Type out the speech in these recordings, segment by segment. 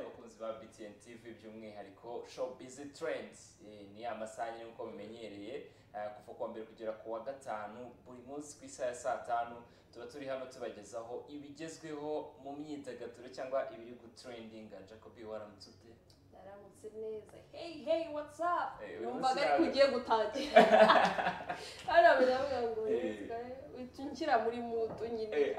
bakunzi ba BTN TV by'umwihariko show busy trends Eh, ni amasaha nk'uko bimenyereye eh, kuva kuwa mbere kugera ku wa gatanu buri munsi ku isaha ya saa tanu tuba turi hano tubagezaho ibigezweho mu myidagaduro cyangwa ibiri gutrendinga Jacobi waramutse ute naramutse neza hey hey what's up Eh, uyu munsi numvaga ariko nawe- ugiye gutangira hano biravuga ngo Eh. unshyira muri mutu nyine Eh.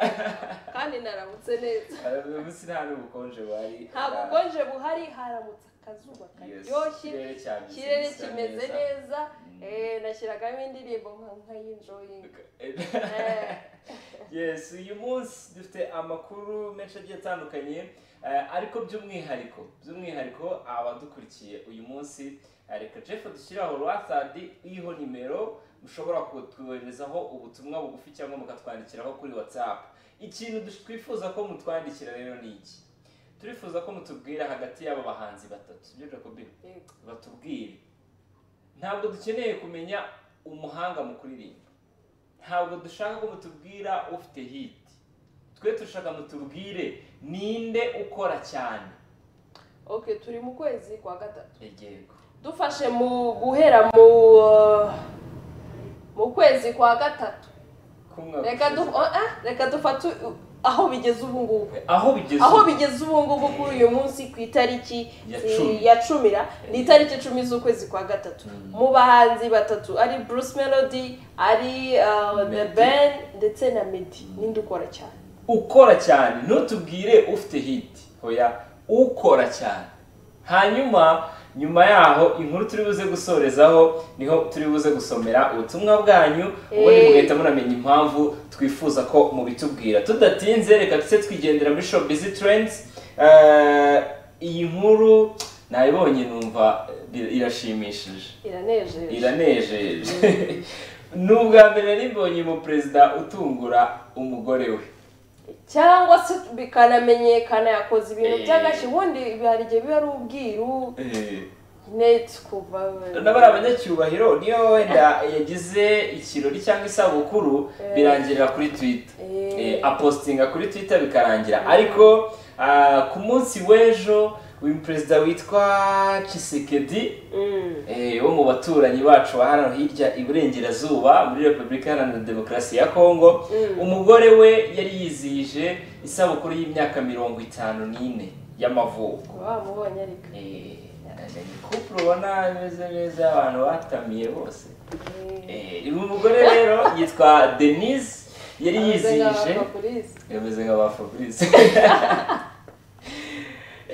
kandi naramutse neza uyu munsi nta n'ubukonje wari nta bukonje buhari haramutse akazuba karyoshye ikirere cyane ikirere kimeze neza Eh, nashyiragamo indirimbo nka nkayinjoyinga yes uyu munsi dufite amakuru menshi agiye atandukanye eh, ariko by'umwihariko by'umwihariko abadukurikiye uyu munsi eh, reka jeff dushyiraho rwasadi iriho nimero mushobora kutwoherezaho ubutumwa bugufi cyangwa mukatwandikiraho kuri whatsapp ikintu dush- twifuza ko mutwandikira rero ni iki turifuza ko mutubwira hagati y'aba bahanzi batatu byo jacobi batubwire ntabwo dukeneye kumenya umuhanga mu kuririmba ntabwo dushaka ko mutubwira ufite hit twe turashaka mutubwire ninde ukora cyane ok turi mu kwezi kwa gatatu yego dufashe mu guhera mu uh, mu kwezi kwa gatatu reka du oh, ah, reka dufate u- aho bigeze ubu ngubu aho bigeze aho ubu. bigeze ubu ngubu kuri uyu munsi ku itariki Ya eh, cumi. ya cumira ni itariki icumi z'ukwezi kwa gatatu Mm. mu bahanzi batatu ari bruce melody ari uh, the Meddy. ben ndetse na medi ninde ukora cyane ukora cyane ntutubwire ufite hit hoya ukora cyane hanyuma nyuma yaho inkuru turi buze gusorezaho niho turi buze gusomera ubutumwa bwanyu ubundi Eh. mugahita munamenya impamvu twifuza ko mubitubwira tudatinze reka tuse twigendera muri shop busy trends Eh, iyi nkuru nayibonye numva eh, irashimishije iranejeje iranejeje ni ubwa mbere nari mbonye umuperezida utungura umugore we cyangwa se bikanamenyekana yakoze ibintu Eh. by'agashyi ubundi hari igihe biba ari ubwiru Eh, neti kuva n'abari abanyacyubahiro niyo wenda yagize ikirori cyangwa isabukuru Eh. birangirira kuri twitter Eh. Eh, apostinga kuri twitter bikarangira ariko ah, ku munsi w'ejo uyu perezida witwa Tshisekedi Mm. eh, wo mu baturanyi bacu ba hano hirya iburengerazuba muri repubulika iharanira demokarasi ya kongo Mm. umugore we yari yizihije isabukuru y'imyaka mirongo itanu n'ine y'amavuko wamubonye ariko kupuro ubona bimeze neza abantu batamiye bose Eh. Eh, uyu mugore rero yitwa denise yari yizihije Abapolisi. yameze nka ba fabrice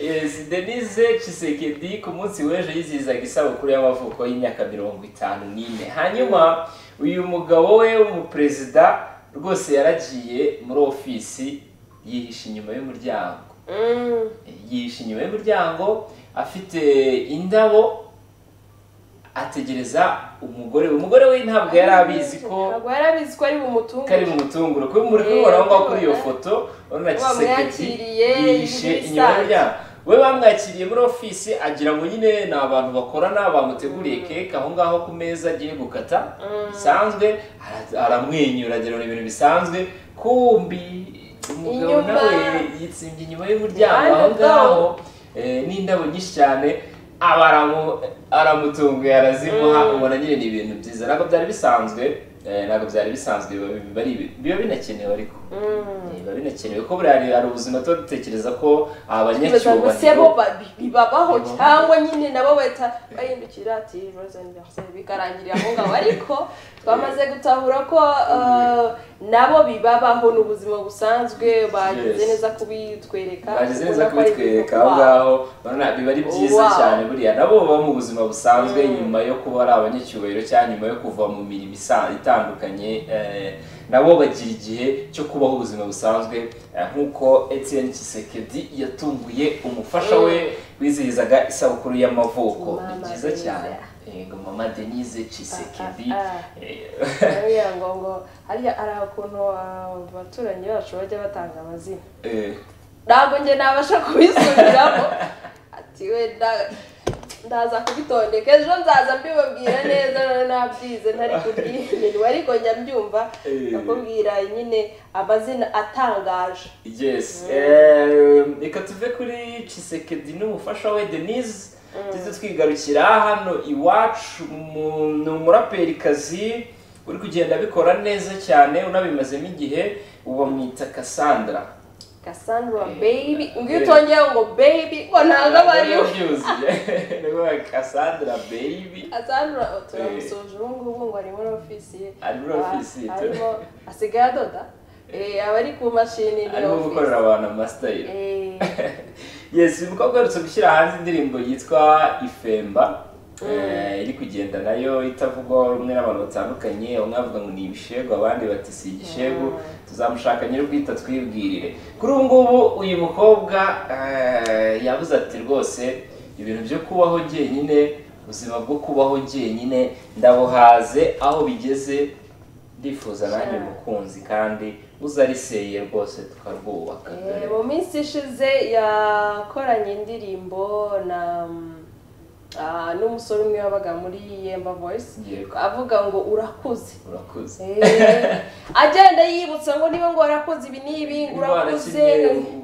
yes denise cisekedi ku munsi w'ejo yizihizaga isabukuru y'amavuko y'imyaka mirongo itanu n'ine hanyuma uyu mugabo we w'umuperezida rwose yaragiye muri ofisi yihisha inyuma y'umuryango Mm. yihishe inyuma y'umuryango afite indabo ategereza umugore we umugore we ntabwo yari abizi ko ntabwo yari abizi ko ari bumutunge kari mu mutunguru kuba muri kubibona aho ngaho kuri iyo foto urabona kisekedi Bamwakiriye, yihishe ibisanzwe. inyuma y'umuryango we bamwakiriye muri ofisi agira ngo nyine ni abantu bakorana bamuteguriye keke aho ngaho ku meza agiye gukata bisanzwe ara- aramwenyura agira ngo ni ibintu bisanzwe kumbi umugabo Inyuma. nawe yitsimbye inyuma y'umuryango aho Iruhande ngaho rwawo. eh, n'indabo nyinshi cyane aba aramu- aramutunguye arazimuha ubona nyine ni ibintu byiza ntabwo byari bisanzwe eh, ntabwo byari bisanzwe biba biba ari ibi- biba binakenewe ariko Mm. Eh, biba binakenewe ko buriya hari- hari ubuzima tuba dutekereza ko Kwibaza ngo se bo abanyacyubahiro ba- bi- bibabaho Bibaho. cyangwa nyine nabo bahita bahindukira ati "Rose anniversaire" bikarangirira aho ngaho ariko twamaze gutahura ko uh, nabo bibabaho ni ubuzima busanzwe bageze Yes. neza kubitwereka bagize ubona neza ko ari ibintu kubitwereka aho wow. ngaho urabona biba ari byiza Wow. cyane buriya nabo baba mu buzima busanzwe Mm. nyuma yo kuba ari abanyacyubahiro cyangwa nyuma yo kuva mu mirimo isa- itandukanye eh, nabo bagira igihe cyo kubaho ubuzima busanzwe eh, nk'uko Etienne Tshisekedi yatunguye umufasha we wizihizaga isabukuru y'amavuko ni Mama byiza Denise. cyane Yego, mama Denise Tshisekedi Ah, ah, Eh, Baravuga ngo ngo hariya hari ukuntu abaturanyi bacu bajya batanga amazina eh. ntabwo njye nabasha kubisubiramo ati wenda ndaza kubitondeka ejo nzaza mbibabwira neza rero nabyize ntari kubyimenywa ariko njya mbyumva Eh. bakubwira nyine amazina atangaje yes Eh, reka tuve kuri cisekedi n'umufasha we denise tuze twigarukira hano iwacu mu- ni umuraperikazi uri kugenda abikora neza cyane unabimazemo igihe bamwita cassandra cassandra Eh. baby ngwino Eh. utongeye ngo baby ngo ntabwo aba ari we byuzuye ni ukuvuga cassandra baby cassandra turamusoje ubu ngubu ngo ari muri ofisi ye Ari muri Ah, ofisi, tu- arimo asigaye adoda Eh, aba ari ku mashini ni arimo gukorera ofisi abantu amasitayiro Eh, yes uyu mukobwa aherutse gushyira hanze indirimbo yitwa ifemba Eh, iri kugenda nayo itavugwaho rumwe n'abantu batandukanye bamwe bavuga ngo ni ibishegu abandi bati si igishegu tuzamushaka nyir'ubwite twibwirire kuri ubu ngubu uyu mukobwa eh, yavuze ati rwose ibintu byo kubaho njyenyine ubuzima bwo kubaho njyenyine ndabuhaze aho bigeze ndifuza nanjye Sure. umukunzi kandi uza ariseye rwose tukarwubaka eh, mu minsi ishize yakoranye indirimbo na mm, ah, n'umusore umwe wabaga muri yemba voice Yego. avuga ngo urakuze urakuze Eh, agenda yibutsa ngo niba ngo warakoze ibi n'ibi ngo urakuze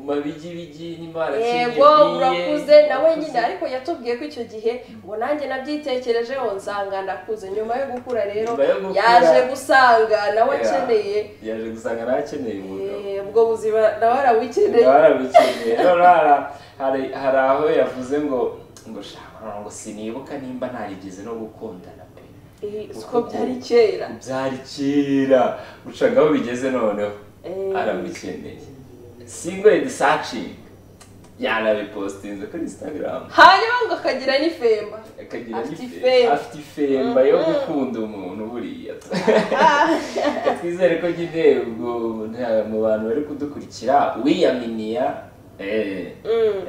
mabigibigi n'imana yego urakuze nawe nyine ariko yatubwiye ko icyo gihe ngo nanjye nabyitekerejeho nsanga ndakuze nyuma yo gukura rero Nyuma yo gukura. yaje gusanga nawe akeneye yaje gusanga nawe akeneye umugabo Eh, ubwo buzima nawe arabukeneye barabikeneye rero hari- hari hari aho yavuze ngo ngo shaka ngo sinibuka nimba narigeze no gukundana pe Eh, uko byari kera byari kera ucanga aho bigeze noneho Eh. arabikeneye single and searching yanabipostinze kuri instagram hanyuma ngo akagira n'ifemba akagira Afite n'ife- ifemba. afite ifemba yo gukunda umuntu buriya twizere ko nyine ubwo nta- mu bantu bari kudukurikira wiyaminiya eh,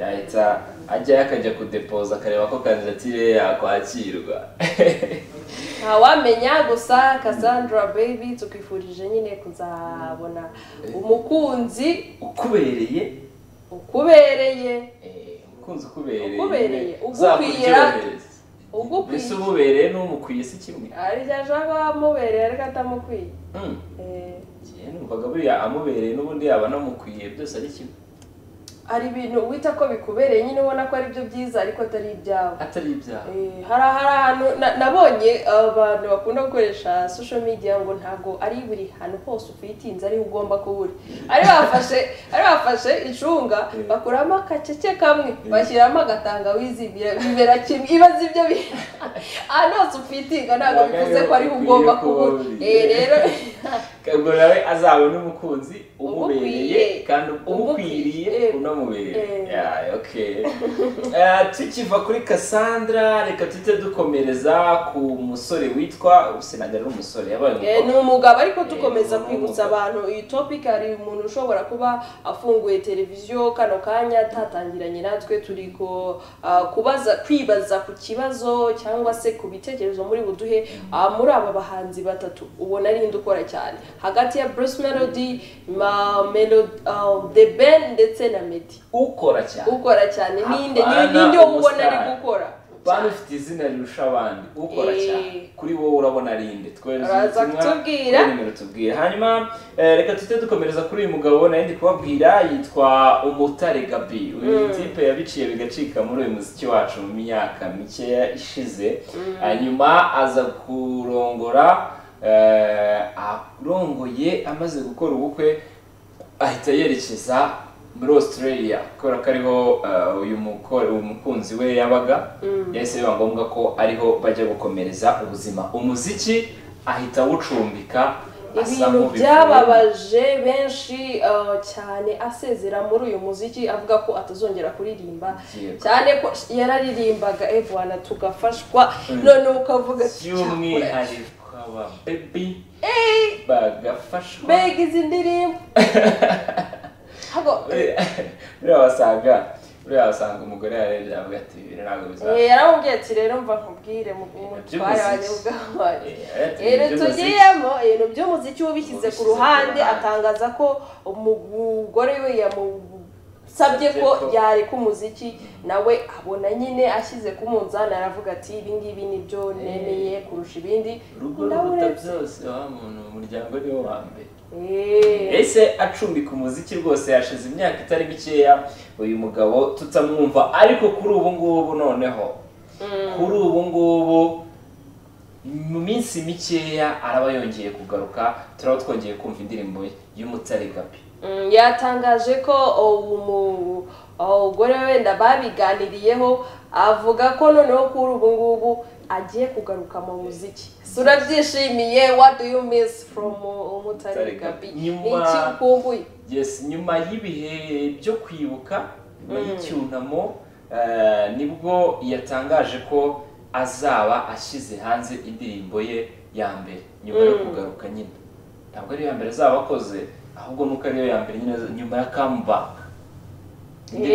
yahita ajyayo akajya kudepoza akareba ko kandidatire ye yakwakirwa ntawamenya gusa cassandra baby tukwifurije nyine kuzabona umukunzi ukubereye ukubereye eh, umukunzi ukubereye Ukubereye, nyine, ugukwiye, uzakubyohereza. ugukwiye. mbese umubereye n'umukwiye si kimwe arya jabo amubereye ariko atamukwiye Mm. Eh, Njyewe numvaga buriya amubereye n'ubundi yaba anamukwiye byose ari kimwe hari ibintu wita ko bikubereye nyine ubona ko ari byo byiza ariko atari ibyawe atari ibyaha Eh, hari hari ahantu na- nabonye abantu bakunda gukoresha social media ngo ntabwo ari buri hantu hose ufitinze ariho ugomba kuba uri ari bafashe ari bafashe icunga Eh. bakuramo akacece kamwe bashyiramo agatangawizi bira- bibera kimwe ibaze ibyo bi- ahantu hose ufitinga ntabwo Ntabwo bivuze ko ariho ariho ugomba ukwiye kuba uri kuba uri. Eh, rero ubwo nawe azabona umukunzi Umukwiye. umubereye kandi umukwiriye Umukwiriye. unamubereye Eh. Yeah, okay. Eh, tukiva kuri Cassandra reka tujye dukomereza ku musore witwa sinaga ari umusore yabaye Eh, ni umukobwa umugabo ariko Eh, dukomeza ni kwibutsa umugabo. abantu iyi topic hari umuntu ushobora kuba afunguye televiziyo kano kanya atatangiranye natwe turi ko ah, kubaza kwibaza ku kibazo cyangwa se ku bitekerezo muri buduhe ah, muri aba bahanzi batatu ubona ari inde ukora cyane hagati ya Bruce Melody, ma, Melo, ah, The Ben ndetse na Meddy ukora cyane ukora cyane ninde Apana, ninde wo ubona ari umustar. gukora bantu ufite izina rirusha abandi ukora Eh. cyane kuri wowe urabona ari inde twohereza Uraza ubutumwa kutubwira. kuri nimero tubwira hanyuma eh, reka tujye dukomereza kuri uyu mugabo nari ndi kubabwira yitwa umutare gabi uyu tipe yabiciye bigacika muri uyu muziki wacu mu myaka mikeya ishize hanyuma aza kurongora eh, arongoye amaze gukora ubukwe ahita yerekeza muri australia kubera ko ariho eh, uyu muko- umukunzi we yabaga yahise biba ngombwa ko ariho bajya gukomereza ubuzima umuziki ahita awucumbika asa ibintu nk'ubivuye. byababaje benshi uh, cyane asezera muri uyu muziki avuga ko atazongera kuririmba Yego. cyane ko yararirimbaga evana tugafashwa none ukavuga by'umwihariko aba baby bagafashwa mbega izi ndirimbo Hago, buriya wasanga buriya wasanga umugore yarebye avuga ati ibintu ntabwo bizaba eh, yaramubwiye ati rero mva nkubwire mu mutware wanjye Iby'umuziki. ubwawe Eh, ati, Ere iby'umuziki. tugiyemo ibintu by'umuziki wabishyize ku Wabishyize ku ruhande ruhande. atangaza ko umugore we yamu nsabye ko Nsabye ko- yareka umuziki nawe abona nyine ashyize ku munzani aravuga ati ibi ngibi nibyo nemeye kurusha ibindi urugo ruruta ndawuretse byose wa muntu umuryango ni wo wa mbere Eh. ese acumbika umuziki rwose yashize imyaka itari mikeya uyu mugabo tutamwumva ariko kuri ubu ngubu noneho kuri ubu ngubu mu minsi mikeya araba yongeye kugaruka turaba twongeye kumva indirimbo y'umutare gapi Mm, yatangaje ko umu- umugore we wenda babiganiriyeho avuga ko noneho kuri ubu ngubu agiye kugaruka mu muziki So, urabyishimiye what do you miss from uh, umutare gabi ni Nyuma- iki ukumbuye yes nyuma y'ibihe byo kwibuka nyuma y'icyunamo eh, nibwo yatangaje ko azaba ashyize hanze indirimbo ye ya mbere nyuma yo kugaruka nyine ntabwo ariyo ya mbere azaba akoze ahubwo nuko ariyo ya mbere nyine nyuma ya comeback indirimbo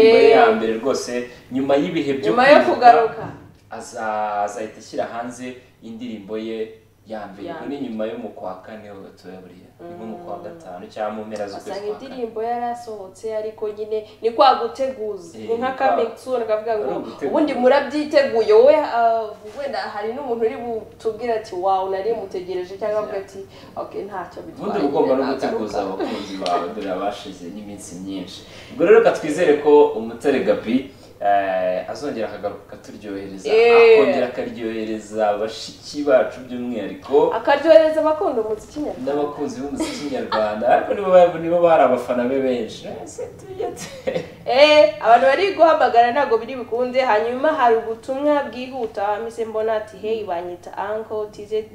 ye ya Eh. mbere rwose nyuma y'ibihe byo nyuma yo kugaruka aza- azahita ashyira hanze indirimbo ye ya mbere Ya ubwo ni nyuma yo mu kwa kane gatoya buriya ni nko mu kwa gatanu cyangwa mu mpera z'ukwezi asanga kwa kane indirimbo yari asohotse ariko nyine ni kwa guteguza Eh, ni nka ni kwa- kamitsu nakavuga ngo ari ugutegura. ubundi murabyiteguye wowe ah, wenda hari n'umuntu uri butubwire ati wawu nari mutegereje cyangwa avuga ati ok ntacyo bitwaye ubundi uba ugomba no nyine guteguza nagaruka." abakunzi bawe dore abashize n'iminsi myinshi ubwo rero reka twizere ko umutare gabi eh, azongera akagaruka akaturyohereza Eh. akongera akaryohereza bashiki bacu by'umwihariko akaryohereza abakunda umuziki nyarwanda n'abakunzi b'umuziki nyarwanda ariko nibo ba- nibo bari abafana be benshi Ese tujye tu- Eh, abantu bari guhamagara ntabwo biri bukunde hanyuma hari ubutumwa bwihuta mise mbona ati hey banyita uncle tize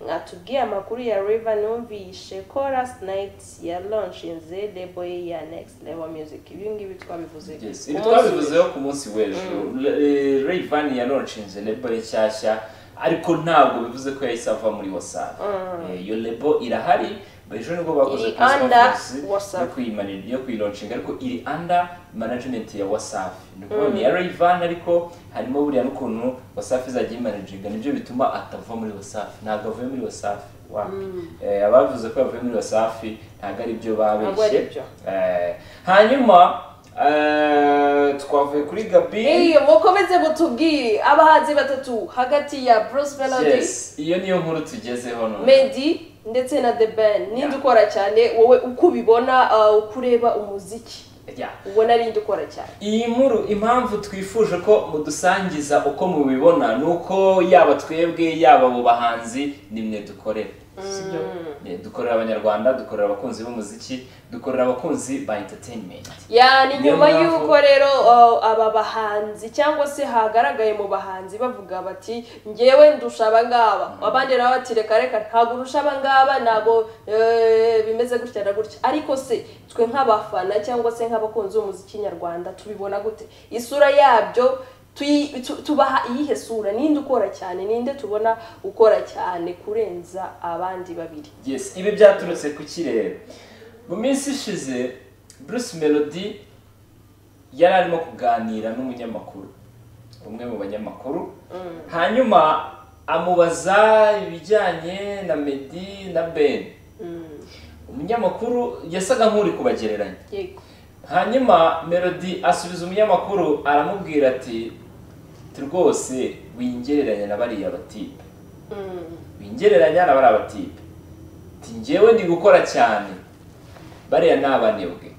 mwatubwiye amakuru ya river numvishe chorus night ya launchinze lebo ye ya next level music ibi ngibi twabivuze Yes, ibi Umunsi twabivuzeho ku munsi w'ejo rayivani yaronshinze lebo ye nshyashya ariko ntabwo bivuze ko yahise ava muri wasafi Eh, iyo lebo irahari ejo nibwo bakoze Iri press under conference yo WhatsApp. kuyimanira yo kuyironshinga ariko iri under management ya wasafi ni ukuvuga ni iya rayivani ariko harimo buriya n'ukuntu wasafi izajya iyimanajinga nibyo bituma atava muri wasafi ntabwo avuye muri wasafi wapi Eh, abavuze ko yavuye muri wasafi ntabwo ari byo Ntabwo ari babeshye byo. Eh, hanyuma eh, twavuye kuri gabi Eh, mukomeze mutubwire abahanzi batatu hagati ya Bruce Melody yes iyo niyo nkuru tugezeho none Meddy ndetse na The Ben ninde ukora cyane wowe uko ubibona ah, uko ureba umuziki Yeah. ubona ari nde ukora cyane iyi nkuru impamvu twifuje ko mudusangiza uko mubibona ni uko yaba twebwe yaba abo bahanzi ni mwe dukorera sibyo Eh, dukorera abanyarwanda dukorera abakunzi b'umuziki dukorera abakunzi ba entertainment ya ni Niyo nyuma mpamvu- y'uko rero uh, aba bahanzi cyangwa se hagaragaye mu bahanzi bavuga bati ngewe ndusha abangaba abandi nabo bati reka reka ntabwo urusha abangaba ntabwo eh, bimeze gutya na gutya ariko se twe nk'abafana cyangwa se nk'abakunzi b'umuziki nyarwanda tubibona gute isura yabyo tuyi- tu- tubaha iyihe sura ninde ukora cyane ninde tubona ukora cyane kurenza abandi babiri yes ibi byaturutse ku kirere mu minsi ishize bruce melody yari arimo kuganira n'umunyamakuru umwe mu banyamakuru hanyuma amubaza ibijyanye na meddy na ben Mm, umunyamakuru yasaga nk'uri kubagereranya yego hanyuma melody asubiza umunyamakuru aramubwira ati "Ati rwose wingereranya na bariya batipe Mm. bingereranya na bariya batipe ati njyewe ndi gukora cyane bariya ni abanebwe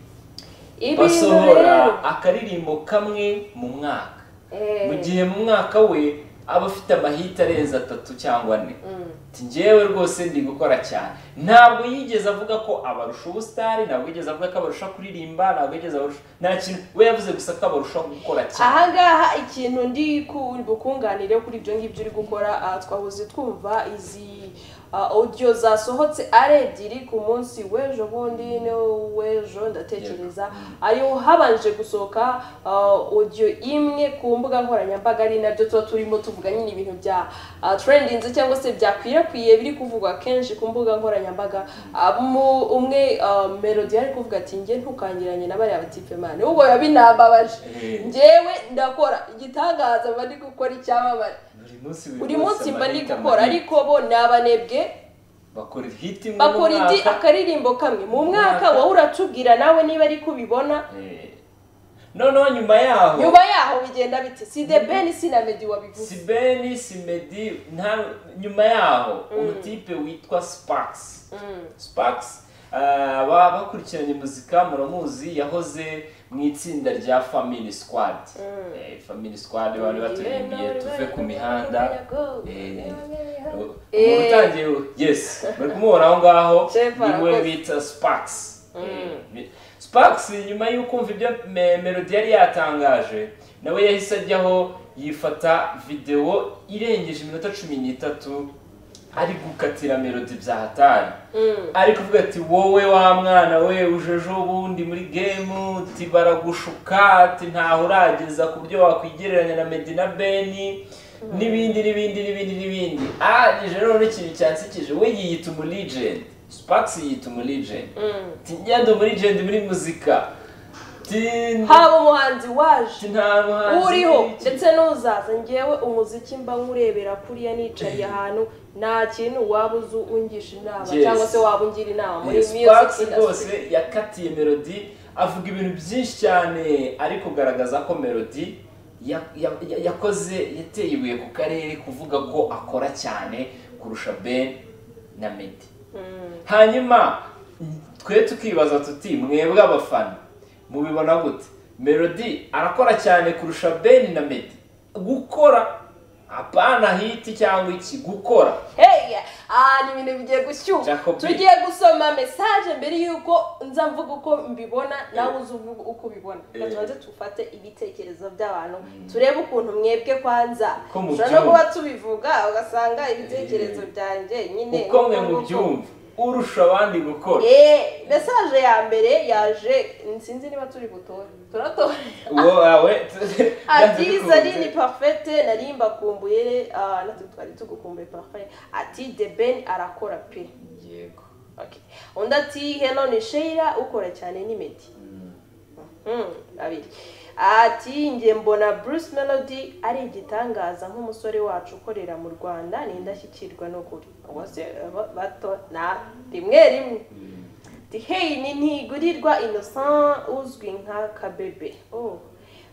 Ibintu rero- basohora akaririmbo kamwe mu mwaka Eh. mu gihe mu mwaka we aba afite amahita arenze atatu cyangwa ane Mm. ati njyewe rwose ndi gukora cyane ntabwo yigeze avuga ko abarusha ubusitari ntabwo yigeze avuga ko abarusha kuririmba ntabwo yigeze abarusha nta kintu we yavuze gusa ko abarusha gukora cyane ahangaha ikintu ndi ku- bukunganire kuri ibyo ngibyo uri gukora ah, twahoze twumva izi ah, audio zasohotse ari ebyiri ku munsi w'ejo bundi ni w'ejo ndatekereza ariho habanje gusohoka ah, audio imwe ku mbuga nkoranyambaga ari nabyo tuba turimo tuvuga nyine ibintu bya ah, trendinze cyangwa se byakwirakwiye biri kuvugwa kenshi ku mbuga nkoranyambaga Ah, mu- umwe ah, melody ari kuvuga ati njye ntukangiranye na bariya batipe mani ubwo biba binambabaje Eh. njyewe ndakora igitangaza mba ndi gukora icyamamare buri munsi buri wose munsi mba ndi amahita gukora manini. ariko bo ni abanebwe bakora hit imwe mu bakora indi mwaka akaririmbo kamwe mu Mu mwaka mwaka. wowe uratubwira nawe niba ari kubibona Eh, noneho nyuma yaho nyuma yaho bigenda biti si de beni si na medi wabivuze sibeni simedi nta nyuma yaho umutipe witwa sparks sparks ah, baba bakurikiranye muzika muramuzi yahoze mu itsinda rya family squad Eh, family squad bari baturirimbye tuve ku mihanda Eh, Eh. ubutangiye yes bari kumuhora aho ngaho Jennifer, niwe arakoze. bita sparks Eh, sparks nyuma y'uko umva ibyo me- melody yari yatangaje nawe yahise ajyaho yifata videwo irengeje iminota cumi n'itatu ari gukatira melody bya hatari ari kuvuga ati wowe wa mwana we ujeje ubundi muri gemu uti baragushuka ati ntaho urageza ku buryo wakwigereranya na medina beni n'ibindi n'ibindi n'ibindi n'ibindi ah ije rero n'ikintu cyansikije we yiyita umuligent sparks yiyita umuligent ati ngende umuligent muri muzika ati haba umuhanzi waje ati nta muhanzi uriho iki- ndetse n'uzaza ngewe umuziki mba nkurebera kuriya niyicariye ahantu nta kintu waba uzi ungisha inama Yes. cyangwa se waba ungira inama muri music sparks rwose industry yakatiye melody avuga ibintu byinshi cyane ari kugaragaza ko melody ya- ya- ya- yakoze yateye ibuye ku karere kuvuga ko akora cyane kurusha ben na medi hanyuma twe tukibaza tuti mwebwe abafana mubibona gute melody arakora cyane kurusha ben na medi gukora apana hiti cyangwa iki gukora heya aha ni ibintu bigiye gushyuha Jacobi. tugiye gusoma mesaje mbere y'uko nza mvuga uko mbibona nawe uze uvuge uko ubibona Eh. reka tubanze tufate ibitekerezo by'abantu turebe ukuntu mwebwe kwanza Ko ushobora no mubyumva. kuba tubivuga ugasanga ibitekerezo byanjye nyine uko mwe nguko mubyumva urusha abandi gukora Eh, mesaje ya mbere yaje sinzi niba turi butore turatora uwo wawe ati zari ni parfete nari mbakumbuye ah, natwe twari tugukumbuye parfete ati de ben arakora pe yego Okay. undi ati hello ni sheira ukora cyane ni medi Mm, babiri ati njye mbona bruce melody ari igitangaza nk'umusore wacu ukorera mu rwanda ni indashyikirwa n'ukuri bose ba- bato na rimwe rimwe ati hey ni ntigurirwa innocent uzwi nka kabebe Oh.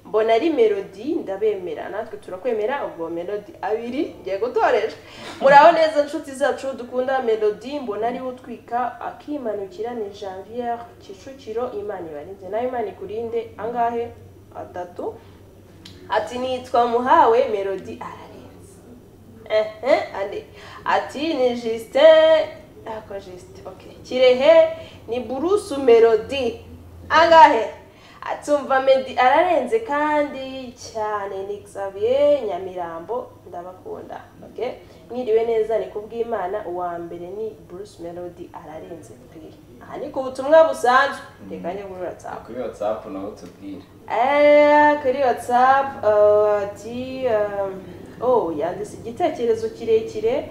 mbona ari melody ndabemera natwe turakwemera ubwo melody abiri ngiye gutoresha muraho neza inshuti zacu dukunda melody mbona ariwe utwika akimanukira ni janvier kicukiro imana ibarinze nawe imana ikurinde angahe atatu ati nitwa muhawe melody ararenze ehe ane ati ni justin ako justin okay kirehe ni burusu melody angahe atumva medi ararenze kandi cyane ni xavier nyamirambo ndabakunda okay mwiriwe neza ni kubw'imana uwa mbere ni bruce melody ararenze pe aha ni ku butumwa busanzwe reka njye muri whatsapp kuri watsapu naho tubwire Eh, kuri whatsapp eh, ati eh, oh yanditse igitekerezo kirekire eh,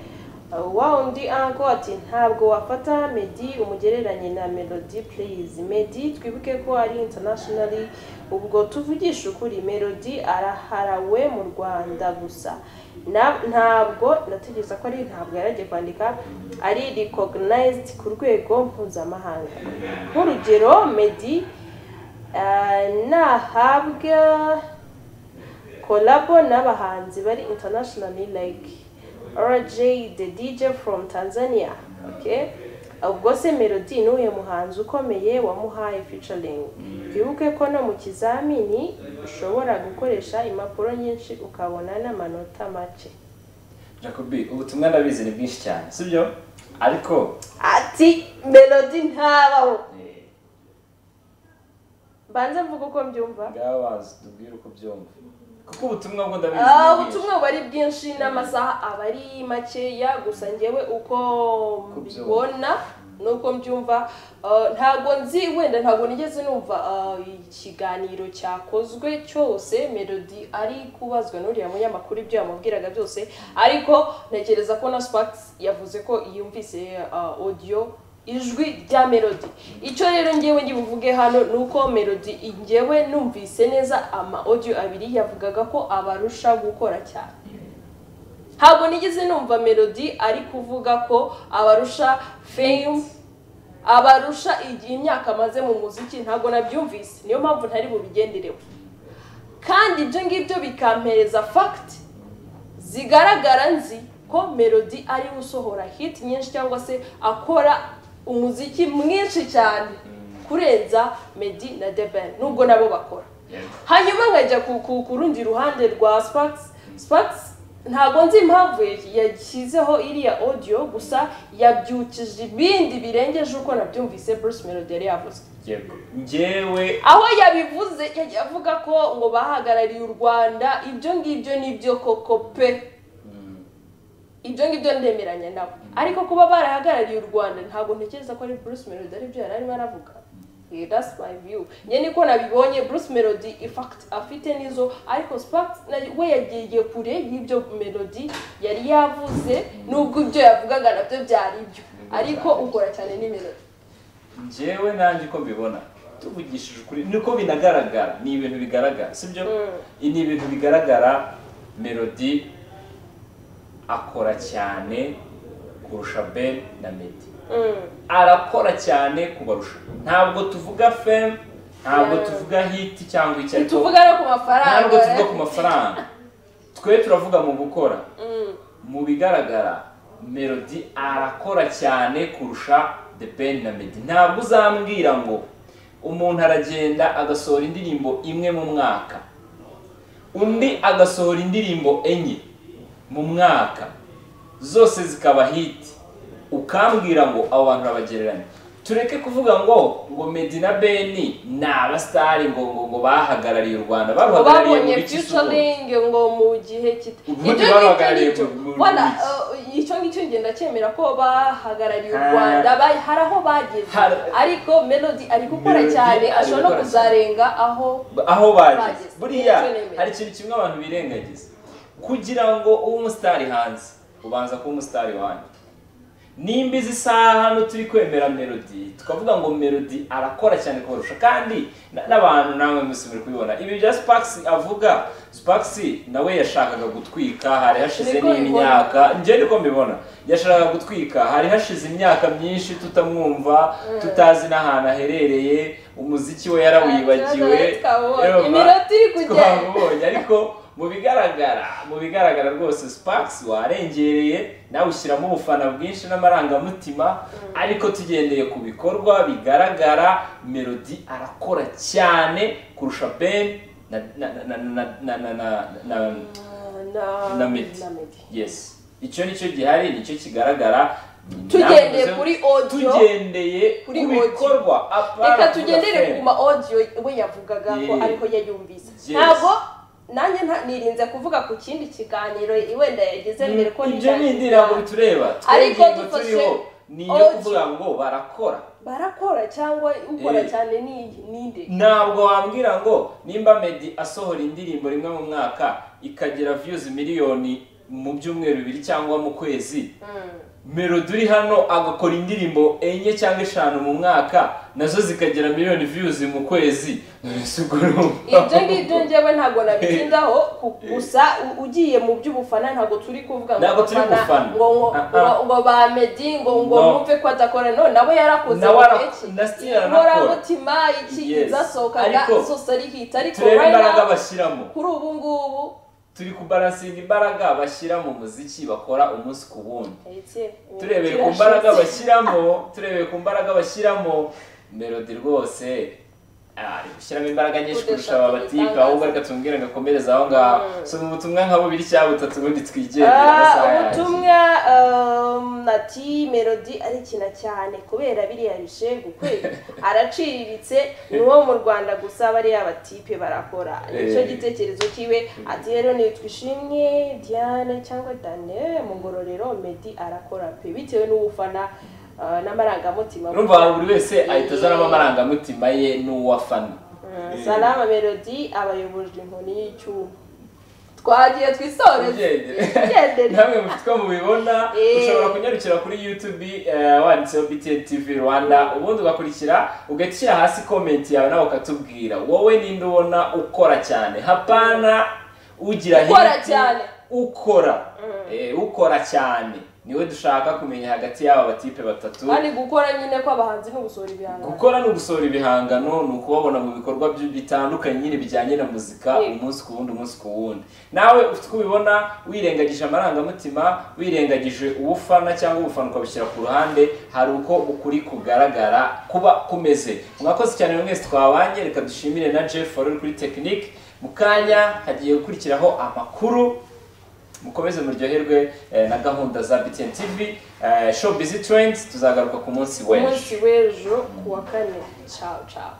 wa undi anko ati ntabwo wafata medi umugereranye na melody please medi twibuke ko ari internationally ubwo tuvugisha ukuri melody araharawe mu rwanda gusa Na- ntabwo ndategereza ko ari ntabwo yaragiye kwandika ari recognized ku rwego mpuzamahanga nk'urugero medi nahabwa kolabo n'abahanzi bari internationally like RJ the DJ from Tanzania okay ubwo se Melody ni uyu muhanzi ukomeye wamuhaye featuring twibuke ko no mu kizamini ushobora gukoresha impapuro nyinshi ukabona n'amanota make jacobi ubutumwa ndabizi ni bwinshi cyane sibyo ariko ati Melody ntabaho eh, mbanze mvuga uko mbyumva ngaho wazi tubwire uko byumva kuko ubutumwa bwo ndabizi ni Ah, bwinshi. ubutumwa buba ari bwinshi n'amasaha aba ari makeya gusa ngewe uko byumva. mbibona nuko mbyumva ah, ntabwo nzi wenda ntabwo nigeze numva ah, ikiganiro cyakozwe cyose melody ari kubazwa n'uriya munyamakuru ibyo yamubwiraga byose ariko ntekereza ko na spax yavuze ko yumvise ah, audio ijwi rya melody icyo rero ngewe ngibuvuge hano ni uko melody ngewe numvise neza ama audio abiri yavugaga ko abarusha gukora cyane ntabwo nigeze numva melody ari kuvuga ko abarusha fame abarusha igihe imyaka amaze mu muziki ntabwo nabyumvise niyo mpamvu ntari bubigenderewe kandi ibyo ngibyo bikampereza fagiti zigaragara nzi ko melody ariwe usohora hit nyinshi cyangwa se akora umuziki mwinshi cyane kurenza medi na deben nubwo nabo bakora hanyuma nkajya ku- ku ku rundi ruhande rwa sparks sparks ntabwo nzi impamvu ya- yashyizeho iriya audio gusa yabyukije ibindi birengeje uko nabyumvise bruce melody yari yavuze yego njyewe aho yabivuze yagiye avuga ko ngo bahagarariye u rwanda ibyo ngibyo nibyo koko pe ibyo ngibyo ndemeranya nabo ariko kuba barahagarariye u rwanda ntabwo ntekereza ko ari bruce melody aribyo yari arimo aravuga Yeah, that's my view njye niko nabibonye bruce melody in fact afite nizo ariko spax we yagiye kure y'ibyo melody yari yavuze nubwo ibyo yavugaga nabyo byari ibyo ariko ukora cyane ni melody njyewe nanjye uko mbibona tuvugishije ukuri niko binagaragara ni ibintu bigaragara sibyo Mm. ni ibintu bigaragara melody akora cyane kurusha ben na medi Mm. arakora cyane kubarusha ntabwo tuvuga fame ntabwo Yeah. tuvuga hiti cyangwa icyo ariko ntituvuga no ku mafaranga ntabwo tuvuga eh? ku mafaranga twe turavuga mu gukora Mm. mu bigaragara melody arakora cyane kurusha the ben na medi ntabwo uzambwira ngo umuntu aragenda agasohora indirimbo imwe mu mwaka undi agasohora indirimbo enye mu mwaka zose zikaba hiti ukambwira ngo abo bantu urabagereranya tureke kuvuga ngo ngo medi na beni ni abasitari ngo ngo ngo bahagarariye u rwanda ngo baruhagarariye mu babonye bice isukuye featuring ngo mu gihe kita Ubundi babahagarariye ngicyo mu- mu- wala, mu- eh, icyo ngicyo ngenda cyemera ko bahagarariye u Ha. rwanda ba- hari aho bageze Hari- ariko melody ari gukora Melody cyane ari ashobora no gukora kuzarenga aho aho bageze Bageze. buriya Nicyo nemera. hari ikintu kimwe abantu birengagiza kugira ngo ube umusitari hanze ubanza kuba umusitari wanjye nimba izi saha hano turi kwemera melody tukavuga ngo melody arakora cyane kubarusha kandi na- n'abantu namwe mwese muri kubibona ibi bya sparks avuga sparks nawe yashakaga gutwika hari hashize Niko mbibona. n'imyaka njye niko mbibona yashakaga gutwika hari hashize imyaka myinshi tutamwumva tutazi n'ahantu aherereye umuziki we yarawibagiwe Ikibazo twabonye. Urumva? Iminota iri kugenda. Twamubonye, ariko mu bigaragara mu bigaragara rwose sparks warengereye nawe ushyiramo ubufana bwinshi n'amarangamutima ariko tugendeye ku bikorwa bigaragara melody arakora cyane kurusha ben na na na na na na na na na Ah, na- na medi na Meddy. yes icyo nicyo gihari nicyo kigaragara tugendeye Navuze- kuri audio tugendeye kuri ku audio. bikorwa apana reka kuvuga tugendere fame. ku ma audio we yavugaga ko Yeah. ariko yayumvise Yes. ntabwo nanjye nta- nirinze kuvuga ku kindi kiganiro wenda yagize mbere ko ibyo ni nitangirira. indirimbo bitureba Ariko twebwe ingingo dufashe turiho ni iyo audio. kuvuga ngo barakora barakora cyangwa ukora Eh. cyane ni ninde ntabwo wambwira ngo nimba medi asohora indirimbo rimwe mu mwaka ikagira viyuzi miliyoni mu byumweru bibiri cyangwa mu kwezi melody uri hano agakora indirimbo enye cyangwa eshanu mu mwaka nazo zikagira miliyoni viyuzi mu kwezi mbese ubwo urumva ibyo ngibyo njyewe ntabwo nabitindaho ku- gusa u- ugiye mu by'ubufana ntabwo turi kuvuga Ntabwo turi gufana. ngo ngo Ah, ah. ngo- ngo ba medi ngo ngo No. mwumve ko adakora no nawe yarakoze Nawe ara- iki? na still aranakora. inkoramutima iki Yes. izasohokaga Ariko zose ari hit ariko turebe right imbaraga now, bashyiramo kuri ubu ngubu turi kubaransinga imbaraga bashyira mu muziki bakora umunsi ku wundi turebeye ku mbaraga bashyiramo turebeye ku mbaraga bashyiramo melody rwose ah, ari gushyiramo imbaraga nyinshi kurusha aba batipe ahubwo reka tumubwire ngo akomereze aho ngaho soma ubutumwa nka bubiri cyangwa butatu ubundi twigendere amasaha Ah, yaje. ubutumwa um, ati melody arikina cyane kubera biriya bishegu kweli araciriritse ni uwo mu rwanda gusa bariya batipe barakora nicyo Eh. gitekerezo cyiwe ati rero nitwishimye diane cyangwa dane mu ngororero medi arakora pe bitewe n'ubufana ah, n'amarangamutima urumva buri wese ahita azanamo amarangamutima ye n'uwafana Mm, salama melody abayobojwe inkoni y'icyuma twagiye twisoreze Tugendere. tugendere namwe mufite uko mubibona Eh. ushobora kunyarukira kuri youtube eh, wanditseho btn tv rwanda ubundi ugakurikira ugahita ushyira hasi komenti yawe nawe ukatubwira wowe ninde ubona ukora cyane hapana ugira Ukora hiti, cyane. ukora Eh, ukora cyane niwe dushaka kumenya hagati y'aba batipe batatu kandi gukora nyine kw'abahanzi ni ugusohora ibihangano gukora no gusohora ibihangano ni ukubabona mu bikorwa by- bitandukanye nyine bijyanye na muzika Yego. umunsi ku wundi umunsi ku wundi nawe ufite uko ubibona wirengagije amarangamutima wirengagije uwo ufana cyangwa ubufana ukabushyira ku ruhande hari uko ukuri kugaragara kuba kumeze mwakoze cyane mwese twabanye reka dushimire na jeff wari uri kuri tekinike mu kanya hagiye gukurikiraho amakuru mukomeze muryoherwe eh, na gahunda za btn tv eh, show busy trends tuzagaruka ku munsi w'ejo umunsi w'ejo ku wa kane cawu cawu